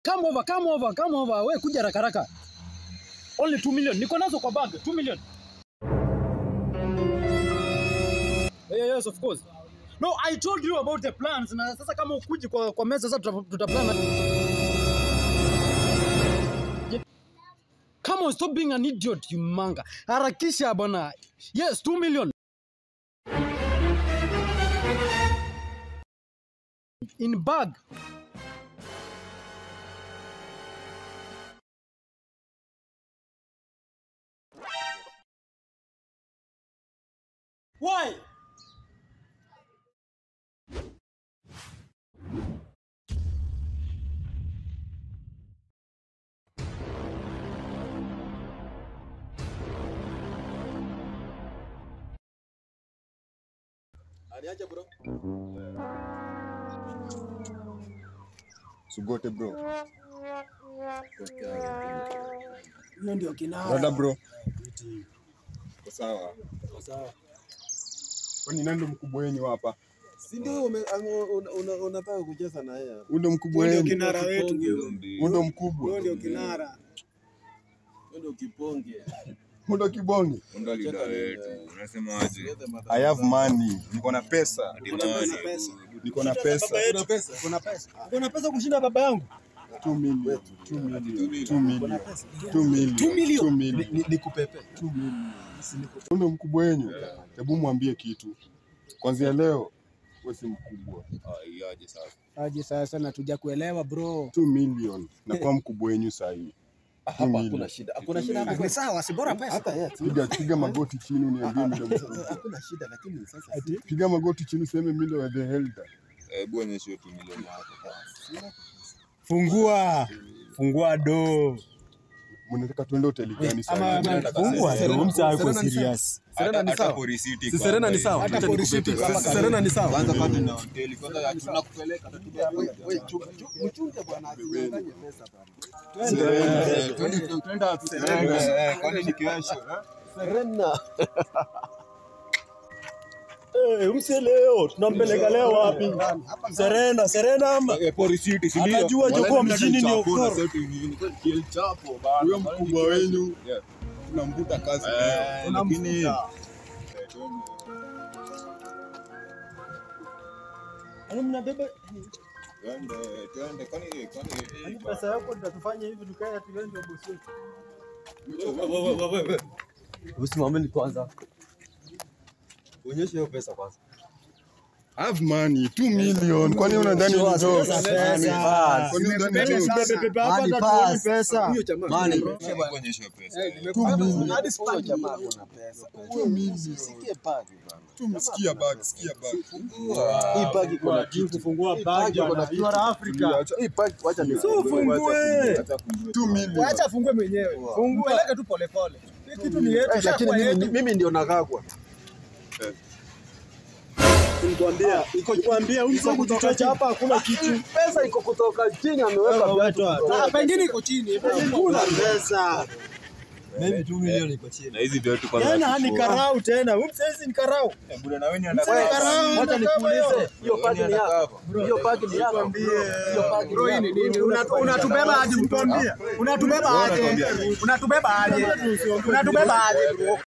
Come over, come over, come over. We kuja haraka haraka. Only 2 million. Niko nazo kwa bag. 2 million. Yeah, yes, of course. No, I told you about the plans. Na sasa kama ukuji kwa, kwa meza sasa tuta- tutaplan. Yeah. Come on, stop being an idiot, you manga. Harakisha bwana. Yes, 2 million. In bag. Why? Aniaje bro? Sugote bro. Hiyo ndio kinara. Dada bro. Kwa sawa. Sawa. Kwani nani ndo mkubwa wenyu hapa? Si ndio ume- amo- una- una- unataka kucheza na yeye? Huyu ndo mkubwa Huyu ndio wenyu. kinara wetu. Huyu ndo mkubwa. Huyo ndio kinara. Wewe ndio kiponge. Huyu ndo kibonge. Ndo leader wetu. Unasemaje? Lete madhara. I have money. Niko na pesa. Dimani. Niko na pesa. Kuna pesa? Kuna pesa. Kuna pesa kushinda baba yangu. 2 million. 2 million. 2 million. 2 million. 2 million. Ni- Nikupepe. Huyu ndo mkubwa wenyu. Hebu mwambie kitu. Kwanzia leo wewe si mkubwa. Ah, iaje sasa? Aje sasa na tuja kuelewa bro. 2 million. Na kwa mkubwa wenyu saa hii. Hapa million. hakuna shida. Hakuna shida hapa. Ni sawa, si bora pesa. Hata yeye. Piga piga magoti chini uniambie mimi ndo mkubwa. Hakuna shida lakini sasa si- Piga magoti chini useme mimi ndo the elder. Hebu onyesha hiyo tu milioni yako. Fungua. Fungua do. Mnataka tuende hoteli gani Ama sasa? fungua. Serena- Msa ako Serena ni serious. Serena ni Hata sawa. kwa risiti Si kwa Serena ni hapa sawa. hivi. Hata polisi tu hapa karibu. Serena ni sawa. Kwanza pate na hoteli. Kwanza tunakupeleka. Mchunge bwana asidanganye pesa bwana. Eh, twende- twende wapi? Eh, kwani ni kesho, eh? Serena. Eh, mse leo tunampeleka leo wapi? Serena, Serena ama Eh, kwa risiti, si ndio? Anajua Jogoo Wala mjini ni chapo okoro. na seti ni- ni chapo bana. Huyo mkubwa wenyu Yeah. tunamvuta kazi leo. Eh, lakini eh, Yaani mnabeba twende, twende, kwani kwani yaani pesa yako tutatufanya hivi tukae ati wewe ndio bosi wetu. Usimameni kwanza. Onyesha hiyo pesa kwanza. Have money 2 million. Kwani unadhani ni jokes? Pesa. Kwani unadhani ni jokes? Bebe bebe hapa Money hata tuone pass. pesa. Huyo jamaa. hebu kuonyesha pesa. Hadi huyo jamaa kuna pesa. Sikie pagi bwana. Tumesikia bag, sikia bag. Hii pagi kuna Kwa kitu. juu kufungua Hii bag pagi kuna bwana. kitu. You are Africa. Hii pagi wacha ni ufungue. 2 million. Acha afungue mwenyewe. Fungua. Peleke tu pole pole. Hii kitu ni yetu, Eh, lakini shakuwa mimi yetu. mimi ndio nakagwa. Nikwambia, iko kuambia huko kutoka hapa hakuna kitu. Pesa iko kutoka chini ameweka viatu. Ah, pengine iko chini. Kuna pesa. Na hizi viatu kwanza Yana ni chukua. karau tena. Huyu sasa ni karau. Eh, bure na wewe ni Sasa undercover. karau. Wacha nikuulize, hiyo pagi ni yako. Hiyo pagi ni yako. Hiyo pagi Bro, ni hii ni yako. nini? Unatu- Unatubeba aje mtuambie? Unatubeba aje? Unatubeba aje? Unatubeba aje bro?